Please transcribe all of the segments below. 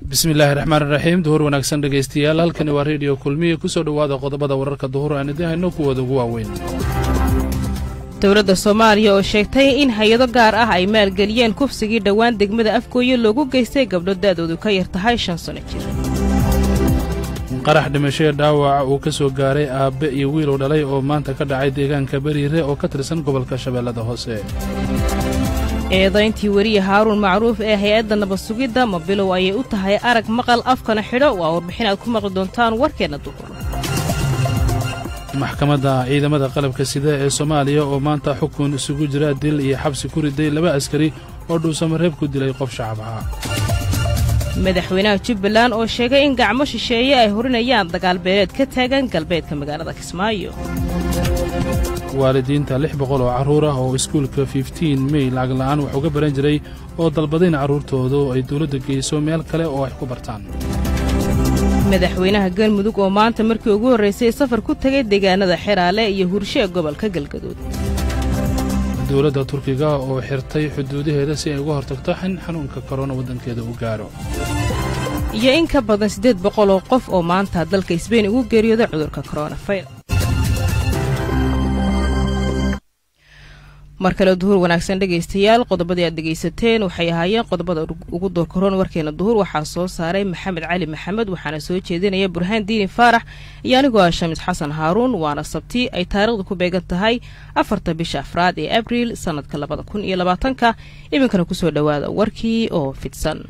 bismillaahi raxmaan iraxiim duhur wanaagsan dhegaystayaal halkani waa reediyo kulmiya ku soo dhowaada qodobada wararka duhur aan idin hayno kuwooda ugu waaweyn dowladda soomaaliya oo sheegtay in hay-ado gaar ah ay maalgeliyeen kufsigii dhowaan degmada afgooye loogu geystay gabdho da'doodu ka yar tahay shan sano jir qarax dhimashee dhaawaca uu ka soo gaaray aabbe iyo wiilow dhalay oo maanta ka dhacay deegaanka beriire oo ka tirsan gobolka shabeellada hoose eedayntii weriye haaruun macruuf ee hay-adda nabad sugidda ma bilow ayay u tahay arag maqal afkana xidho waa warbixin aad ku maqli doontaan warkeenna duhur maxkamadda ciidamada qalabka sida ee soomaaliya oo maanta xukun isugu jira dil iyo xabsi ku riday laba askari oo dhuusamareeb ku dilay qof shacab ahaa madaxweynaha jubbaland oo sheegay in gacmo shisheeye ay horinayaan dagaalbeeleed ka taagan galbeedka magaalada kismaayo waalidiinta lix boqol oo carruur ah oo iskuulka fiftiin mey lacag la'aan wax uga baran jiray oo dalbadayn carruurtoodu ay dawladda geyso meel kale oo ay ku bartaan madaxweynaha galmudug oo maanta markii ugu horraysay safar ku tegay deegaanada xeraale iyo hurshe ee gobolka galgaduud dowladda turkiga oo xirtay xuduudaheeda si ay uga hortagto in xanuunka korona waddankeeda u gaadho iyo in ka badan siddeed boqol oo qof oo maanta dalka isbeyn ugu geeriyooda cudurka koronafayr mar kale duhur wanaagsan dhegaystayaal qodobadii aad dhegaysateen waxay ahaayeen qodobada ugu doorkaroon warkeena duhur waxaa soo saaray maxamed cali maxamed waxaana soo jeedinaya burhaan diini faarax iyo anigoo ah shamiis xasan haaruun waana sabti ay taariikhda ku beegan tahay afarta bisha afraad ee abriil sannadka labada kun iyo labaatanka iminkana kusoo dhowaada warkii oo fidsan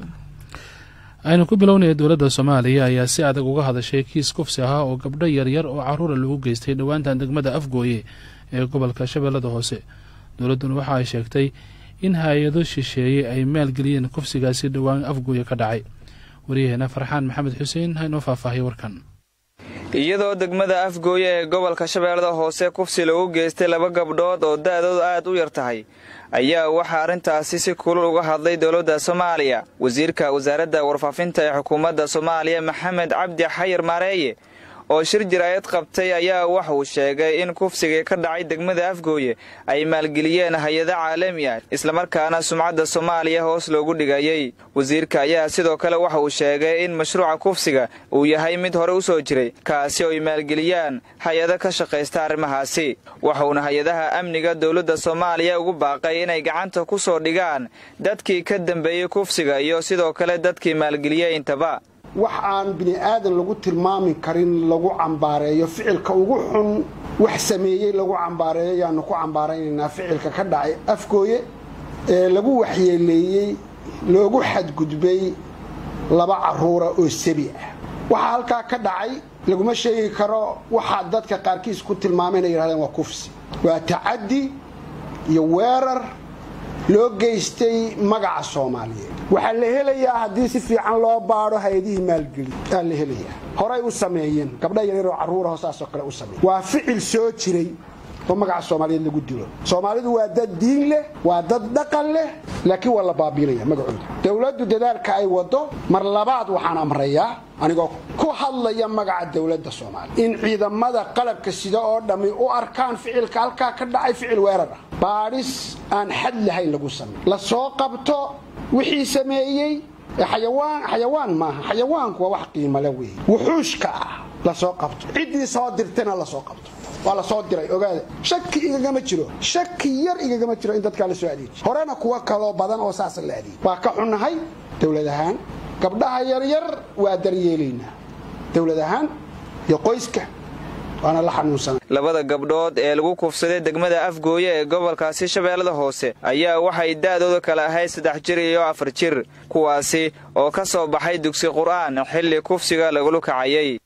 aynu ku bilownaya dowladda soomaaliya ayaa si adag uga hadashay kiis kufsi ahaa oo gabdho yaryar oo carruura lagu geystay dhowaantan degmada afgooye ee gobolka shabeellada hoose dowladduna waxa ay sheegtay in hay-ado shisheeye ay maalgeliyeen kufsigaasi dhowaan afgooye ka dhacay waryaheena farxaan maxamed xuseen haynoo faahfaahiya warkan iyadoo degmada afgooye ee gobolka shabeellada hoose kufsi lagu geystay laba gabdhood oo da'doodu aad u yar tahay ayaa waxaa arrintaasi si kulul uga hadlay dowladda soomaaliya wasiirka wasaaradda warfaafinta ee xukuumadda soomaaliya maxamed cabdi xayir maareeye oo shir jiraayad qabtay ayaa waxuu sheegay in kufsigii ka dhacay degmada afgooye ay maalgeliyeen hay-ado caalami ah islamarkaana sumcadda soomaaliya hoos loogu dhigayey wasiirka ayaa sidoo kale waxa uu sheegay in mashruuca kufsiga uu yahay mid hore u soo jiray kaasi oo ay maalgeliyaan hay-ado ka shaqaysta arrimahaasi waxuuna hay-adaha amniga dowladda soomaaliya ugu baaqay inay gacanta ku soo dhigaan dadkii ka dambeeyey kufsiga iyo sidoo kale dadkii maalgeliyey intaba wax aan bini aadan lagu tilmaami karin lagu cambaareeyo ficilka ugu xun wax sameeyey lagu cambaareeyo ayaanu ku cambaaraynaynaa ficilka ka dhacay afgooye ee lagu waxyeeleeyey loogu xadgudbay laba carruura oo sabi ah waxaa halkaa ka dhacay laguma sheegi karo waxaa dadka qaarkiis ku tilmaamay inay yidhahdeen waa kufsi waa tacaddi iyo weerar loo geystay magaca soomaaliyeed waxaa la helayaa haddii si fiican loo baadho hay-adihii maalgeli aa la helayaa horay u sameeyeen gabdha yaryaroo carruuraho saasoo kale u sameeyen waa ficil soo jiray oo magaca soomaaliyeed lagu dilo soomaalidu waa dad diin leh waa dad dhaqan leh laakiin waa la baabiinaya magacooda dowladdu dadaalka ay waddo mar labaad waxaan amrayaa anigoo ku hadlaya magaca dowladda soomaaliya in ciidamada qalabka sida oo dhammi u arkaan ficilka halkaa ka dhacay ficil weerar ah baadhis aan xad lahayn lagu sameey la soo qabto wixii sameeyey xayawaan xayawaan maaha xayawaanku waa wax qiimale weeye wuxuushka ah la soo qabto ciddii soo dirtayna la soo qabto waa la soo diray ogaada shaki igagama jiro shaki yar igagama jiro in dadkaa la soo adeejiy horena kuwa kaloo badan oo saasa la adeejiy waa ka xunnahay dowlad ahaan gabdhaha yaryar waa daryeelaynaa dowlad ahaan iyo qoyska waana la xanuunsanay labada gabdhood ee lagu kufsaday degmada afgooye ee gobolkaasi shabeellada hoose ayaa waxay da'dooda kale ahayd saddex jir iyo afar jir kuwaasi oo ka soo baxay dugsi qur'aan xilli kufsiga lagula kacayay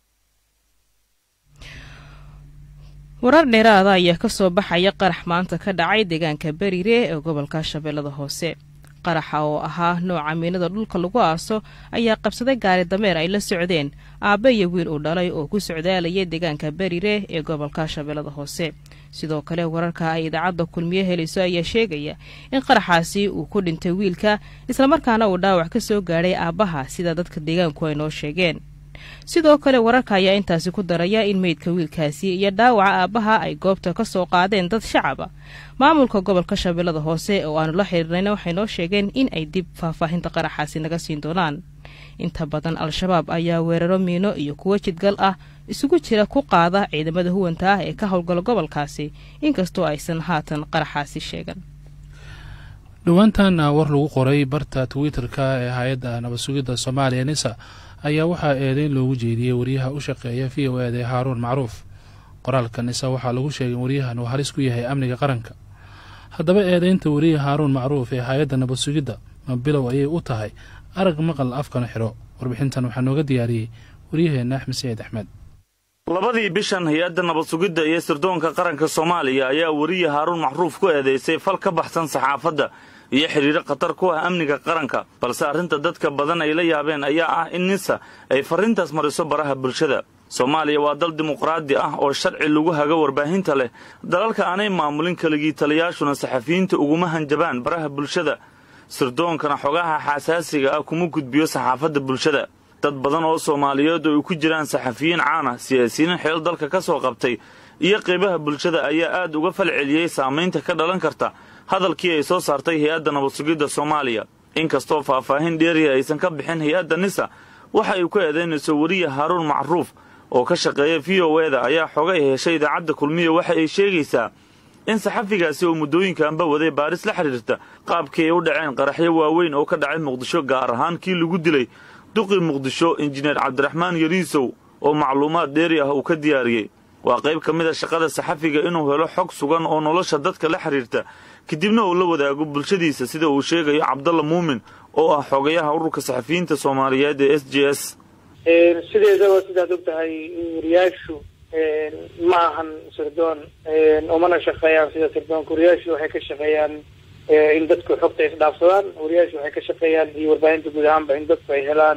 warar dheeraada ayaa ka soo baxaya qarax maanta ka dhacay deegaanka beriire ee gobolka shabeellada hoose qaraxa oo ahaa nooca miinada dhulka lagu aaso ayaa qabsaday gaari dameer ay la socdeen aabbe iyo wiil uu dhalay oo ku socdaalayay deegaanka beriire ee gobolka shabeellada hoose sidoo kale wararka ay idaacadda kulmiye helayso ayaa sheegaya in qaraxaasi uu ku dhintay wiilka islamarkaana uu dhaawac ka soo gaadhay aabbaha sida dadka deegaanku ay noo sheegeen sidoo kale wararka ayaa intaasi ku daraya in meydka wiilkaasi iyo dhaawaca aabbaha ay goobta ka soo qaadeen dad shacaba maamulka gobolka shabeellada hoose oo aanu la xiriirnayna waxay noo sheegeen in ay dib faahfaahinta qaraxaasi naga siin doonaan inta badan al-shabaab ayaa weeraro miino iyo kuwo jidgal ah isugu jira ku qaada ciidamada huwanta ah ee ka howlgala gobolkaasi inkastoo aysan haatan qaraxaasi sheegan dhowaantan war lagu qoray barta twitter-ka ee hay-adda nabad sugidda soomaaliya nisa ayaa waxaa eedeyn loogu jeediyey wariyaha u shaqeeya v o ed ee haaruun macruuf qoraalka nisa waxaa lagu sheegay in waryahan uu halis ku yahay amniga qaranka haddaba eedeynta wariya haaruun macruuf ee hay-adda nabad sugidda ma bilow ayay u tahay arag maqal afkana xidho warbixintan waxaa nooga diyaariyey waryaheenna axmed saciid axmed labadii bishan hay-adda nabad sugidda iyo sirdoonka qaranka soomaaliya ayaa weriye haaruun macruuf ku eedaysay fal ka baxsan saxaafadda iyo xidhiiro khatar ku ah amniga qaranka balse arrinta dadka badan ay la yaabeen ayaa ah in nisa ay farriintaas mariso baraha bulshada soomaaliya waa dal dimuqraadi ah oo sharci lagu hago warbaahinta leh dalalka aanay maamulin keligii taliyaashuna saxafiyiinta uguma hanjabaan baraha bulshada sirdoonkana xogaha xasaasiga ah kuma gudbiyo saxaafadda bulshada dad badan oo soomaaliyeed oo ay ku jiraan saxafiyiin caan ah siyaasiyiin xeel dalka ka soo qabtay iyo qeybaha bulshada ayaa aad uga fal celiyey saamaynta ka dhalan karta hadalkii ay soo saartay hay-adda nabad sugidda soomaaliya inkastoo faahfaahin dheeriya aysan ka bixin hay-adda nisa waxa ay ku eedaynayso weriye haaruun macruuf oo ka shaqeeya v o eda ayaa xogay heshay idaacadda kulmiya waxa ay sheegaysaa in saxafigaasi oo muddooyinkaanba waday baaris la xidhiirta qaabkii ay u dhaceen qaraxyo waaweyn oo ka dhacay muqdisho gaar ahaan kii lagu dilay duqii muqdisho injineer cabdiraxmaan yariisow oo macluumaad dheeri ah uu ka diyaariyey waa qayb ka mid a shaqada saxafiga inuu helo xog sugan oo nolosha dadka la xidhiirta kadibna uu la wadaago bulshadiisa sida uu sheegayo cabdalla muumin oo ah xogayaha ururka saxafiyiinta soomaaliyeed ee s j s sideedaba sidaad og tahay wariyaashu ma ahan sirdoon umana shaqeeyaan sida sirdoonka wariyaashu waxay ka shaqeeyaan in dadku xogta isdhaafsadaan wariyaashu waxay ka shaqeeyaan iyo warbaahinta guud ahaanba in dadku ay helaan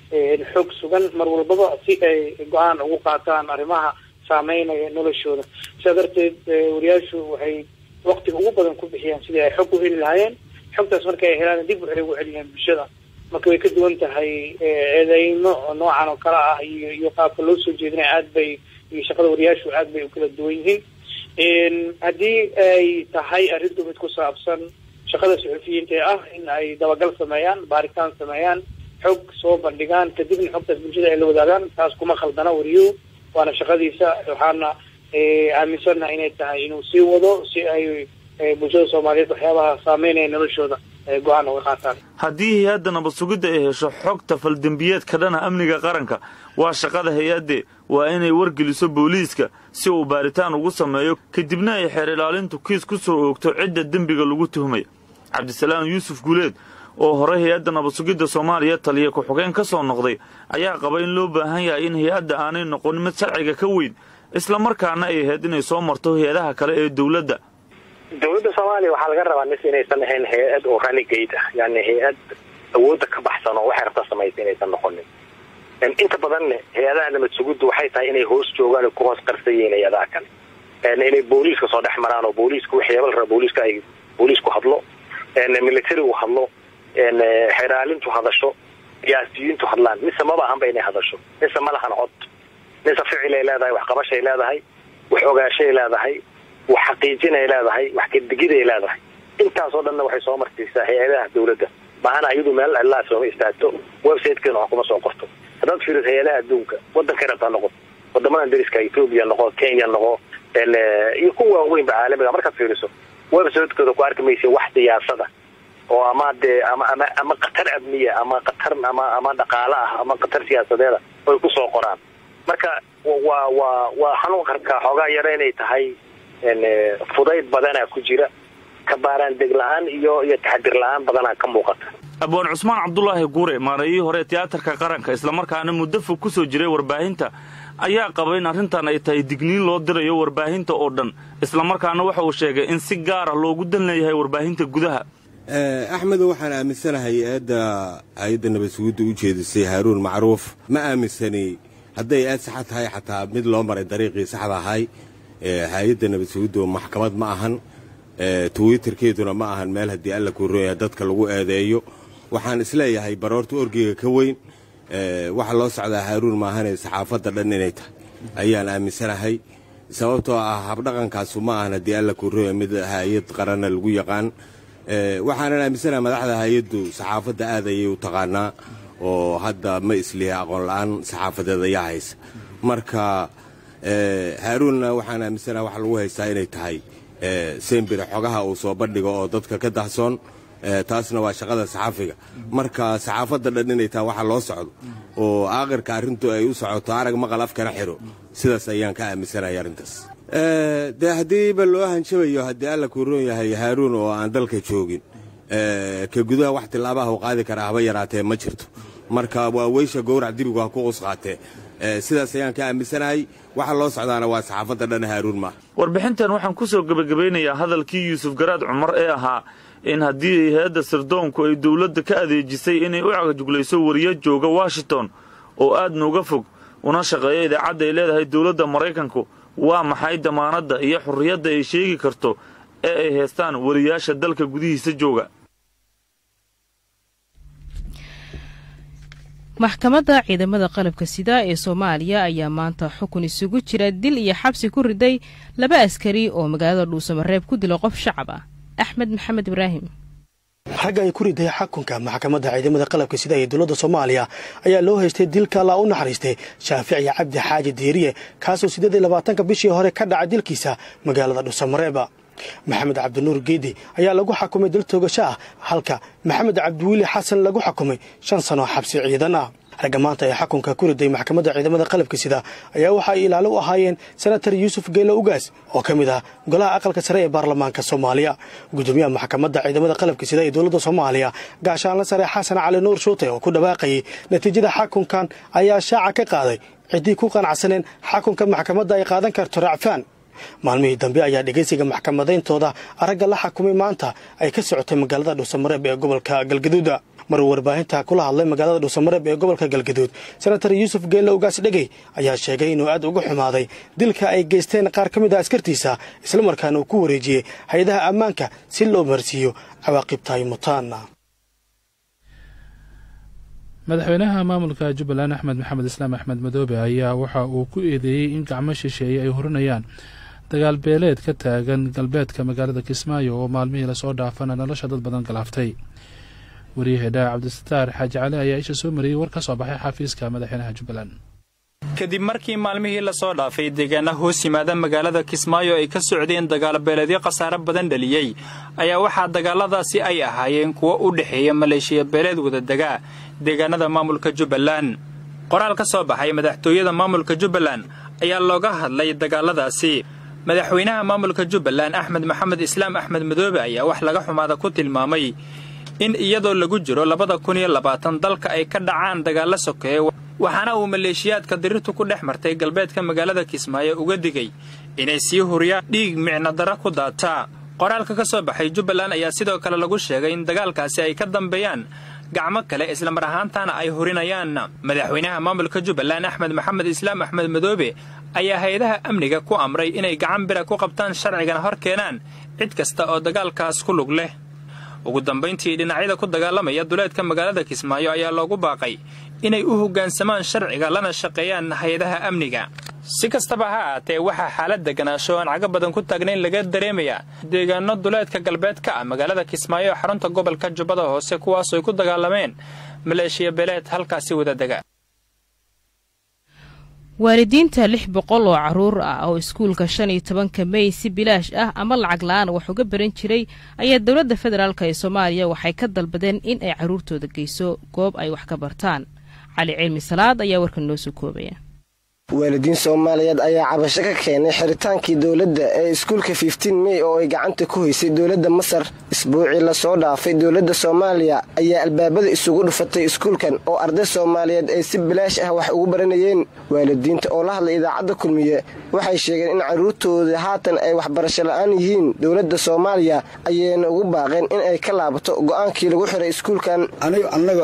xog sugan mar walbaba si ay go-aan ugu qaataan arrimaha saameynaya noloshooda sidaa darteed wariyaashu waxay waktiga ugu badan ku bixiyaan sidii ay xog u heli lahaayeen xogtaas marka ay helaan dib waxay ugu celiyaan bulshada marka way ka duwan tahay eedeymo noocan oo kale ah iyo iyo qaabka loo soo jeedinaya aad bay iyo shaqada wariyaashu aad bay u kala duwan yihiin haddii ay tahay arrintu mid ku saabsan shaqada suxufiyiinta ee ah in ay dabagal sameeyaan baaritaan sameeyaan xog soo bandhigaan kadibna xogtaas bulshada ay la wadaagaan taas kuma khaldana wariyuhu waana shaqadiisa waxaana aaminsannaha inay tahay inuu sii wado si ay bulshada soomaaliyeed waxyaabaha saameynaya noloshooda go-aan uga qaataan haddii hay-adda nabad sugidda ay hesho xogta faldembiyeed ka dhana amniga qaranka waa shaqada hay-adde waa inay wargeliso booliiska si uu baaritaan ugu sameeyo kadibna ay xeer ilaalintu kiis ku soo oogto cidda dembiga lagu tuhmay cabdisalaam yuusuf guuleed oo horey hay-adda nabad sugidda soomaaliya taliya ku-xogeen ka soo noqday ayaa qaba in loo baahan yahay in hay-adda aanay noqon mid sharciga ka weyn islamarkaana ay ahayd inay soo marto hay-adaha kale ee dowladda dowladda soomaaliya waxaa laga rabaa nis inaysan ahayn hay-ad oo renegade ah yani hay-ad awoodda ka baxsan oo waxay rabta samaysa inaysan noqonin inta badanne hay-adaha nabad sugiddu waxay tahay inay hoos joogaan ku hoos qarsayiin hay-adaha kale inay booliiska soo dhex maraan oo booliiska waxyaaba la raba booliiska ay booliisku hadlo militarigu hadlo xeraalintu hadasho siyaasiyiintu hadlaan mise maba ahanba inay hadasho mise ma lahan cod mise ficilay leedahay wax qabashay leedahay wax ogaashay leedahay wax xaqiijinay leedahay wax kadegiday leedahay intaasoo dhanna waxay soo martiisaa hay-adaha dowladda maana iyadu meel cilaa sooma istaagto websitekeena wax kuma soo qorto haddaad fiiriso hay-adaha adduunka wadankay rabtaa noqo wadamadan dariska ethoobia noqo kenya noqo iyo kuwa waaweynba caalamiga markaad fiiriso websitekooda ku arki maysa wax siyaasada oo ama dee ama ama ama khatar amniya ama khatar ama ama dhaqaale ah ama khatar siyaasadeeda oy ku soo qoraan marka waa waa waa xanuun karka xoogaa yaro inay tahay fudayd badanaa ku jira kabaaraan deg la-aan iyo iyo taxadir la-aan badanaa ka muuqata abwaan cusmaan cabdulaahi guure maareeyihii hore tiyaatarka qaranka islamarkaana muddo fog ku soo jiray warbaahinta ayaa qaba in arrintan ay tahay digniin loo dirayo warbaahinta oo dhan islamarkaana waxa uu sheegay in si gaar ah loogu dan leeyahay warbaahinta gudaha axmedo waxaan aaminsanahay hay-adda hay-adda nabad sugidda u jeedisay haaruun macruuf ma aaminsani hadday aad saxa tahay xataa mid loo maray dariiqii saxda ahay hay-adda nabad sugiddu maxkamad ma ahan twitterkeeduna ma ahan meel haddii alla kuu rooyahay dadka lagu eedeeyo waxaan isleeyahay baroorta orgiga ka weyn waxa loo socdaa haaruun maahane saxaafadda dhan inay tahay ayaan aaminsanahay sababtoo ah habdhaqankaasu ma ahan haddii alla kuurooya mid hay-ad qaranna lagu yaqaan waxaanan aaminsanahay madaxda hay-addu saxaafadda aad ayay u taqaanaa oo hadda ma isliha aqoon la'aan saxaafadeed ayaa haysa marka haaruunna waxaan aaminsanahay waxa lagu haystaa inay tahay sembire xogaha uu soo bandhigo oo dadka ka dahsoon taasna waa shaqada saxaafiga marka saxaafadda dhan inay tahay waxa loo socdo oo aakhirka arrintu ay u socoto arag maqal afkana xiro sidaas ayaan ka aaminsanahay arrintaas dee haddiiba loo hanjabayo haddii alla kuu roon yahay haaruun oo aan dalka joogin ka gudaha wax tilaabaha u qaadi karaa haba yaraatee ma jirto marka waa weysha gowrac dibigu ha ku qusqaatee sidaas ayaan ka aaminsanahay waxa loo socdaana waa saxaafadda dhan haaruun maaha warbixintan waxaan ku soo gebagabeynayaa hadalkii yuusuf garaad cumar ee ahaa in haddii hay-adda sirdoonku ay dowladda ka adeejisay inay u cagajuglayso wariyo jooga washington oo aadna uga fog una shaqeeya idaacadda ay leedahay dowladda maraykanku waa maxay damaanadda iyo xurriyadda ay sheegi karto ee ay haystaan wariyaasha dalka gudihiisa jooga maxkamadda ciidamada qalabka sida ee soomaaliya ayaa maanta xukun isugu jira dil iyo xabsi ku riday laba askari oo magaalada dhuusamareeb ku dila qof shacab ah axmed maxamed ibraahim xagga ay ku riday xakunka maxkamadda ciidamada qalabka sida ee dowladda soomaaliya ayaa loo haystay dilka allaa u naxariistay shaaficiya cabdi xaaji diiriye kaasoo siddeed iyo labaatanka bishii hore ka dhacay dilkiisa magaalada dhuusamareeba maxamed cabdinuur geedi ayaa lagu xakumay dil toogasho ah halka maxamed cabdiwiili xasan lagu xakumay shan sano xabsi ciidan ah ragga maanta ee xakunka ku riday maxkamadda ciidamada qalabka sida ayaa waxa ay ilaalo u ahaayeen senatar yuusuf geelo ugaas oo ka mid ah golaha aqalka sare ee baarlamaanka soomaaliya gudoomiyaha maxkamadda ciidamada qalabka sida ee dowladda soomaaliya gaashaanla sare xasan cali nuur shuute oo ku dhawaaqayay natiijada xakunkan ayaa shaaca ka qaaday ciddii ku qanacsaneen xakunka maxkamadda ay qaadan karto racfaan maalmihii dambe ayaa dhegaysiga maxkamadayntooda aragga la xakumay maanta ay ka socotay magaalada dhuusamareeb ee gobolka galgaduuda maruu warbaahinta kula hadlay magaalada dhuusamareeb ee gobolka galgaduud senatar yuusuf geelle ugaas dhegey ayaa sheegay inuu aad uga xumaaday dilka ay geysteen qaar ka mid ah askartiisa islamarkaana uu ku wareejiyey hay-adaha ammaanka si loo marsiiyo cawaaqibtaay mutaana madaxweynaha maamulka jubbaland axmed maxamed islaam axmed madoobe ayaa waxa uu ku eedeeyey in gacmo shisheeye ay horinayaan dagaal beeleed ka taagan galbeedka magaalada kismaayo oo maalmihii lasoo dhaafana nolosha dad badan galaaftay wariyahedhaa cabdisataar xaaji cali ayaa isha soo mariyey war ka soo baxay xafiiska madaxweynaha jubbaland kadib markii maalmihii lasoo dhaafay deegaana hoos yimaada magaalada kismaayo ay ka socdeen dagaalbeeleedyo khasaare badan dhaliyey ayaa waxaa dagaaladaasi ay ahaayeen kuwo u dhexeeya maleeshiya beeleed wadadegaa deegaanada maamulka jubbaland qoraal ka soo baxay madaxtooyada maamulka jubbaland ayaa looga hadlay dagaaladaasi madaxweynaha maamulka jubbaland axmed maxamed islaam axmed madoobe ayaa wax laga xumaada ku tilmaamay in iyadoo lagu jiro labada kun iyo labaatan dalka ay ka dhacaan dagaallo sokeeye waxaana uu maleeshiyaadka dirirtu ku dhex martay galbeedka magaalada kismaayo uga digay inay sii huriyaan dhiig micnodara ku daataa qoraalka ka soo baxay jubbaland ayaa sidoo kale lagu sheegay in dagaalkaasi ay ka dambeeyaan gacmo kale islamar ahaantaana ay hurinayaan madaxweynaha maamulka jubbaland axmed maxamed islaam axmed madoobe ayaa hay-adaha amniga ku amray inay gacan bira ku qabtaan sharcigana hor keenaan cid kasta oo dagaalkaas ku lug leh ugu dambayntii dhinacyada ku dagaalamaya duleedka magaalada kismaayo ayaa loogu baaqay inay u hoggaansamaan sharciga lana shaqeeyaan hay-adaha amniga si kastaba ha ahaatee waxaa xaalad deganaansho aan caga badan ku taagnayn laga dareemayaa deegaano duleedka galbeed ka ah magaalada kismaayo ee xarunta gobolka jubbada hoose kuwaasoo ay ku dagaalameen maleeshiya beeleed halkaasi wadadega waalidiinta lix boqol oo caruur ah oo iskuulka shan iyo tobanka mey si bilaash ah ama lacag la-aan wax uga baran jiray ayaa dowladda federaalk ee soomaaliya waxay ka dalbadeen in ay caruurtooda geyso goob ay wax ka bartaan cali cilmi salaad ayaa warkan noo soo koobaya waalidiin soomaaliyeed ayaa cabasho ka keenay xiritaankii dowladda ee iskuulka fiftiin mey oo ay gacanta ku haysay dowladda masar isbuucii lasoo dhaafay dowladda soomaaliya ayaa albaabada isugu dhufatay iskuulkan oo arday soomaaliyeed ay si bilaash ah wax ugu baranayeen waalidiinta oo la hadlay idaacadda kulmiye waxay sheegeen in carruurtooda haatan ay waxbarasho la'aan yihiin dowladda soomaaliya ayayna ugu baaqeen in ay ka laabato go'aankii lagu xiray iskuulkan aniga annaga ah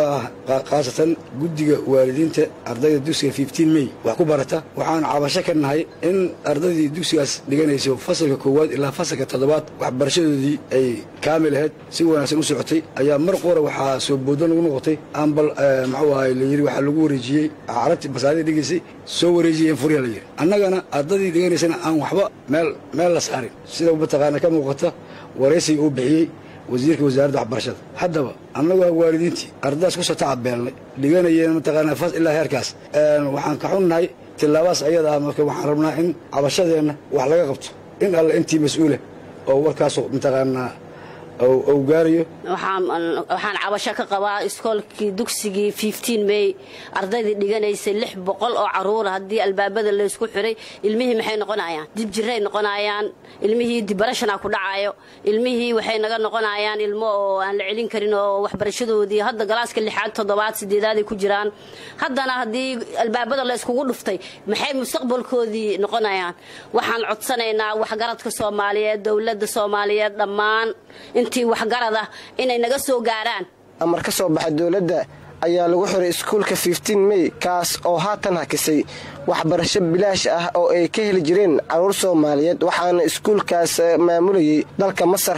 khaasatan guddiga waalidiinta ardayda dugsiga fiftiin mey wax ku barata waxaan cabasho ka nahay in ardaydii dugsigaas dhiganayso fasalka koowaad ilaa fasalka toddobaad waxbarashadoodii ay kaamil ahayd si wanaagsan u socotay ayaa mar qora waxaa soo boodo lagu noqotay ambal maxuu ahay layidhi waxaa lagu wareejiyey carabtii basaadii dhigaysay soo wareejiyeen furya layidhi annagana ardadii dhiganaysana aan waxba meel meel la saarin sida mataqaana ka muuqata waraysiga uu bixiyey wasiirka wasaaradda waxbarashada haddaba annagu ah waalidiintii ardadaas ku soo tacabeelnay dhiganayeen mataqaanaa fas ilaa heerkaas waxaan ka xunnahay tilaabaas ayada ah marka waxaan rabnaa in cabashadeenna wax laga qabto in alle intii mas-uula oo warkaasu mataqaanaa ou gaarayo waxaan cabasho ka qabaa iskoolkii dugsigii fiftiin mey ardaydii dhiganaysay lix boqol oo caruura haddii albaabada laysku xiray ilmihii maxay noqonayaan dib jiray noqonayaan ilmihii dibarashana ku dhacayo ilmihii waxay naga noqonayaan ilmo oo aan la celin karin oo waxbarashadoodii hadda galaaska lixaad toddobaad sideedaaday ku jiraan haddana haddii albaabada layskugu dhuftay maxay mustaqbalkoodii noqonayaan waxaan codsanaynaa waxgaradka soomaaliyeed dowladda soomaaliyeed dhammaan intii waxgarada inay naga soo gaaraan amar ka soo baxa dowladda ayaa lagu xiray iskuulka fiftiin mey kaas oo haatan hakisay waxbarasho bilaash ah oo ay ka heli jireen carruur soomaaliyeed waxaana iskuulkaas maamulayay dalka masar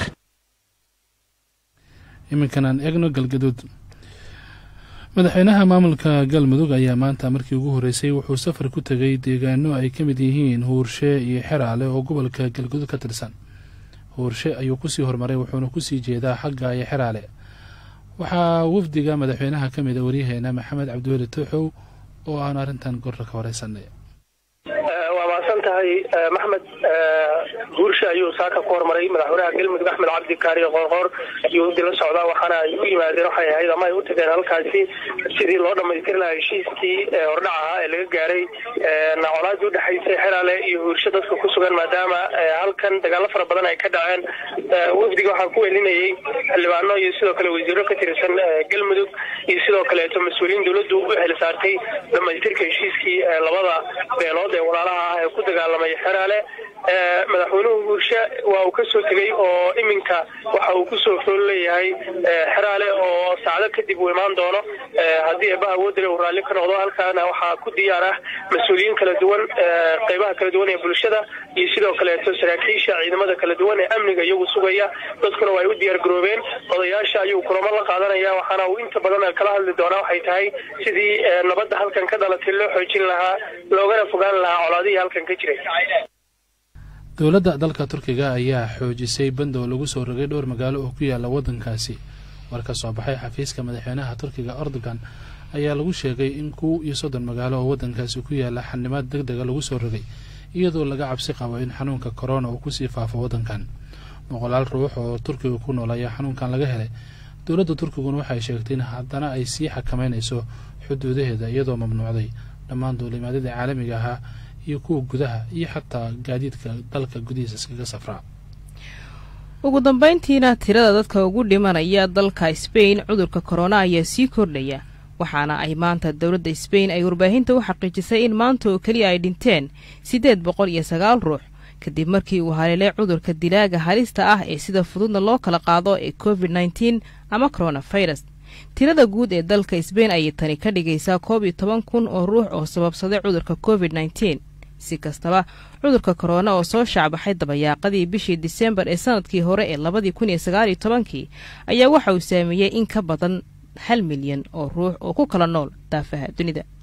iminkan aan eegno galgaduud madaxweynaha maamulka galmudug ayaa maanta markii ugu horreysay wuxuu safar ku tegay deegaano ay ka mid yihiin huurshe iyo xeraale oo gobolka galgaduud ka tirsan huurshe ayuu kusii hormaray wuxuuna kusii jeedaa xagga iyo xeraale waxaa wafdiga madaxweynaha ka mida waryaheena maxamed cabdiweli tooxow oo aan arrintan gorra ka horeysanay waa mahadsan tahay maxmed guursha ayuu saaka ku hormaray madaxweynaha galmudug axmed cabdi kaariyo qoorqoor ayuu wafdi la socdaa waxaana ay u yimaadeen waxay ahayd ama ay u tageen halkaasi sidii loo dhamaystiri lahaa heshiiskii hordhac ahaa ee laga gaaray colaadii udhexaysay xeraale iyo huursho dadka ku sugan maadaama halkan dagaalo fara badan ay ka dhaceen wafdiga waxaa ku welinayay xildhibaano iyo sidoo kale wasiiro ka tirsan galmudug iyo sidoo kaleeto mas-uuliyiin dowladdu u xilsaartay dhamaystirka heshiiskii labada beelood ee walaalaha ah ee ku dagaalamay xeraale madaxweynuhu guurshe waa uu ka soo tegey oo iminka waxa uu kusoo fool leeyahay xeraale oo saacdo kadib uu imaan doono haddii eebaha awoodale uu raalli ka noqdo halkaana waxaa ku diyaar ah mas-uuliyiin kala duwan qeybaha kala duwan ee bulshada iyo sidoo kaleeto saraakiisha ciidamada kala duwan ee amniga iyagu sugaya dadkuna waa ay u diyaar garoobeen odayaasha ayuu kulamo la qaadanaya waxaana uu inta badan kala hadli doonaa waxay tahay sidii nabadda halkan ka dhalatay loo xoojin lahaa loogana fogaan lahaa colaadihii halkan ka jiray dowladda dalka turkiga ayaa xoojisay bandow lagu soo rogay dhowr magaalo oo ku yaala waddankaasi war ka soo baxay xafiiska madaxweynaha turkiga erdogan ayaa lagu sheegay in kow iyo soddon magaalo oo waddankaasi ku yaala xanimaad deg dega lagu soo rogay iyadoo laga cabsi qabo in xanuunka korona uu kusii faafo waddankan boqolaal ruux oo turkiga ku nool ayaa xanuunkan laga helay dowladda turkiguna waxay sheegtay in haddana ay sii xakameynayso xuduudaheeda iyadoo mamnuucday dhammaan duulimaadyada caalamiga ahaa iyo kuwa gudaha iyo xataa gaadiidka dalka gudihiisa iskaga safraa ugu dambeyntiina tirada dadka ugu dhimanaya dalka sbain cudurka korona ayaa sii kordhaya waxaana ay maanta dowladda sbain ay warbaahinta u xaqiijisay in maanta oo keliya ay dhinteen siddeed boqol iyo sagaal ruux kadib markii uu haleelay cudurka dilaaga halista ah ee sida fududna loo kala qaado ee covid nneteen ama coronafirus tirada guud ee dalka sbain ayay tani ka dhigaysaa koob iyo toban kun oo ruux oo sababsaday cudurka covid nneteen si kastaba cudurka korona oo soo shaacbaxay dabayaaqadii bishii disembar ee sanadkii hore ee labadii kun iyo sagaaliyo tobankii ayaa waxa uu saameeyey in ka badan hal milyan oo ruux oo ku kala nool daafaha dunida